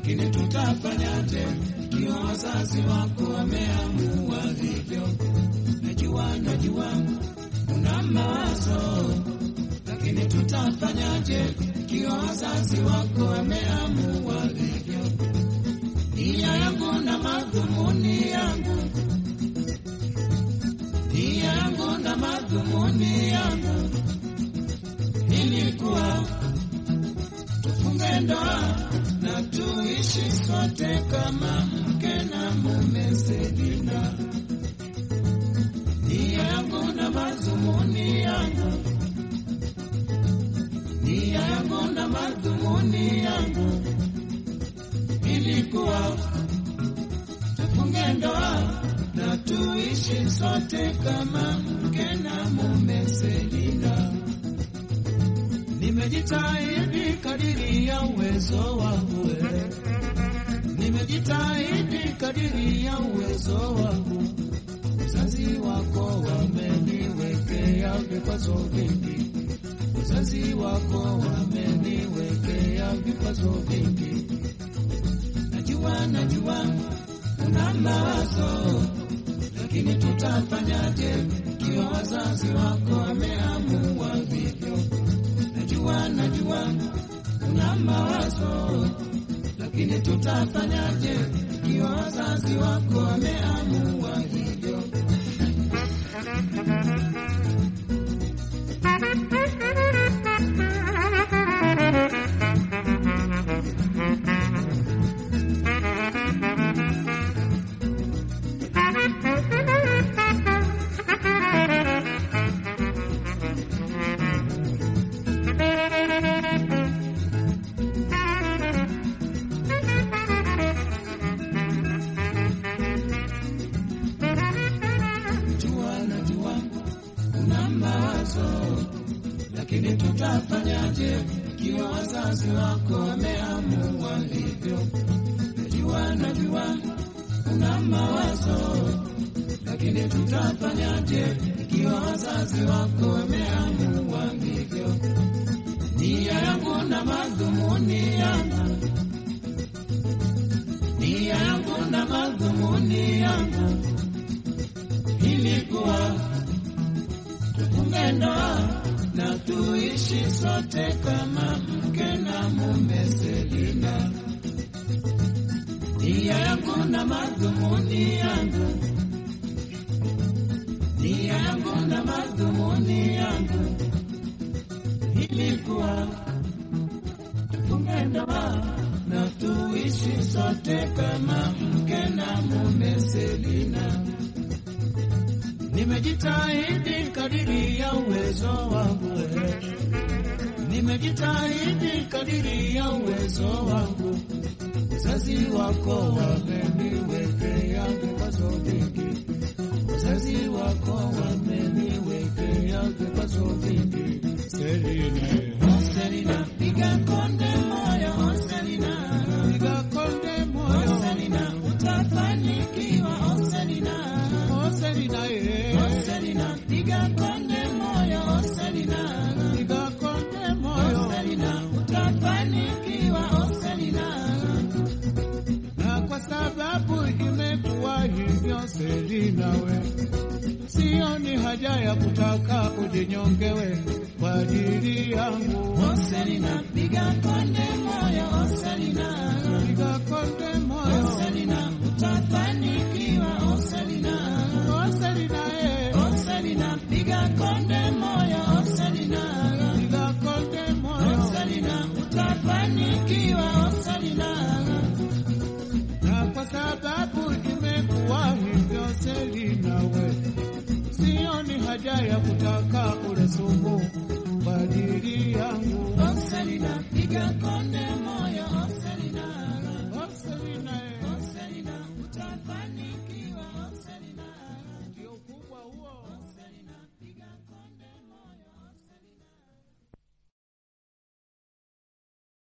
lakini tutafanyaje ikiwa wazazi wako wameamua hivyo? Najua, najua una mawazo, lakini tutafanyaje ikiwa wazazi wako wameamua hivyo? Nia yangu na madhumuni yangu, nia yangu na madhumuni yangu ilikuwa tufunge ndoa na tuishi sote kama mke na mume. Selina, nia yangu na madhumuni yangu, nia yangu na madhumuni yangu ilikuwa tufunge ndoa na tuishi sote kama mke na mume. Selina, nimejitahidi kadiri ya uwezo wangu, eh. nimejitahidi kadiri ya uwezo wangu. Wazazi wako wameniwekea vikwazo vingi, wazazi wako wameniwekea vikwazo vingi. Najua, najua una mawazo, lakini tutafanyaje ikiwa wazazi wako wameamua hivyo? Najua, najua una mawazo, lakini tutafanyaje ikiwa wazazi wako wameamua hivyo? Najua, najua una mawazo, lakini tutafanyaje ikiwa wazazi wako wameamua hivyo? Najua, najua una mawazo, lakini tutafanyaje ikiwa wazazi wako wameamua hivyo? Nia yangu na madhumuni yangu, nia yangu na madhumuni yangu ilikuwa tufunge ndoa na tuishi sote kama mke na mume. Selina, nia yangu na madhumuni yangu, nia yangu na madhumuni yangu ilikuwa tufunge ndoa na tuishi sote kama mke na mume. Selina, Nimejitahidi kadiri ya uwezo wangu, eh. nimejitahidi kadiri ya uwezo wangu. Wazazi wako wameniwekea vikwazo vingi, wazazi wako wameniwekea vikwazo vingi. Selina, oh Selina, piga konde moyo, oh Selina, piga konde moyo, oh Selina, utafanikiwa, oh Selina, oh Selina, eh. oh Selina, piga konde moyo, oh Selina, piga konde moyo, oh Selina, utafanikiwa, oh Selina na kwa sababu imekuwa hivyo, Selina we, sioni haja ya kutaka ujinyongewe kwa ajili yangu. Oh Selina, piga konde moyo, oh Selina, piga konde moyo, oh Selina, utafanikiwa, oh Selina, oh Selina, eh, oh Selina, piga konde moyo, oh Selina, piga konde moyo, oh Selina, utafanikiwa, oh Selina na kwa sababu imekuwa hivyo, Selina we, sioni haja ya kutaka ule sumu kwa ajili yangu. Oh Selina, piga konde